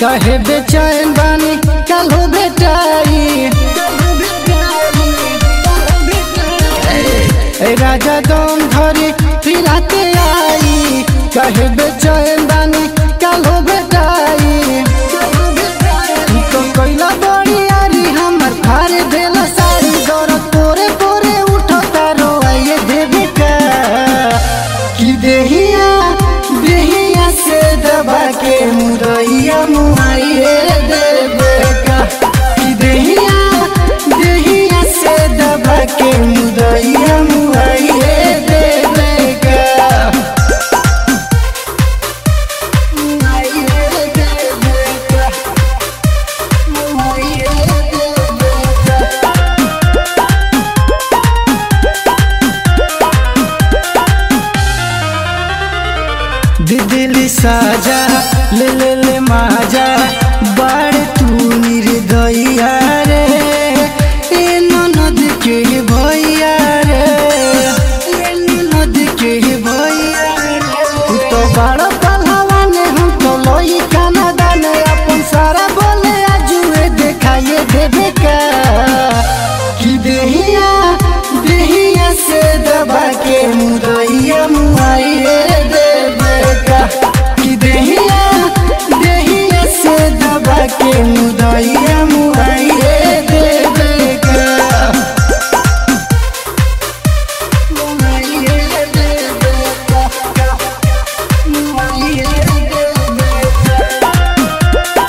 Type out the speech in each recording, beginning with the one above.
कहे बेचैन बानी कल हो बेटाई ए राजा दम धरी फिराते आई कहे बेचैन बानी कल हो बेटाई तो कैला बड़ी यारी हमर फार देला सारी दौरत पोरे पोरे उठो तारो आइए देवे का कि देहिया देहिया से दबा के मुरैया मुआइए देवे का कि देहिया देहिया से दबा के मुरैया मुआइए देवे का मुआइए देवे का दिदिली साजा ले ले ले माजा बाड़ तू निर्दया रे ए ननद के भैया रे ए ननद के भैया रे तू तो बड़ पहलवान हम तो लोई काना दाने अपन सारा बोले आजुए देखाइए देवे का कि देहिया देहिया से दबा के मुरैया मुआइए देवे का कि देहिया देहिया से दबा के मुरैया मुआइए देवे का मुआइए देवे का मुआइए देवे का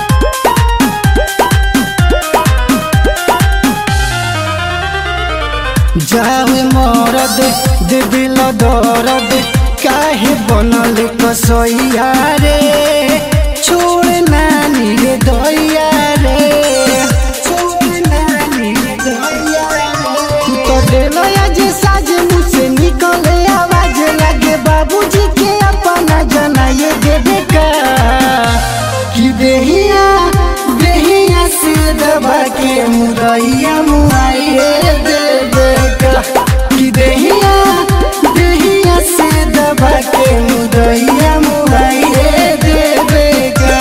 जावे मरद दे दिल दर्द काहे बनल कसैया रे छोड़ नानी रे दैया रे छोड़ नानी रे दैया रे तू तो देलो आज साज मुँह से निकले आवाज लगे बाबूजी के अपना जनाए देवे का कि देहिया देहिया से दबा के मुरैया मुआइए देवे का कि देहिया देहिया से दबा के मुरैया मुआइए देवे का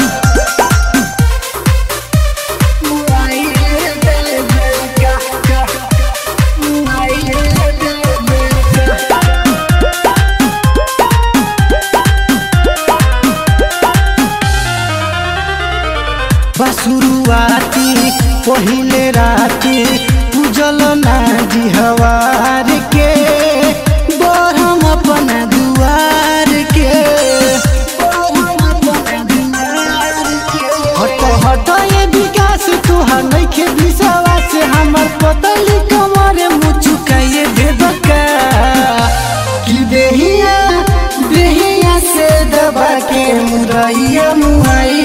मुआइए देवे का मुआइए देवे का बसुरुआती पहिले राती पूजल नाजी हवार के बरहम अपना दुआर के हट हट ये विकास तुहार नइखे विश्वास हमर पतली कमर मुचुकाइए देबका कि देहिया देहिया से दबा के मुरैया मुआई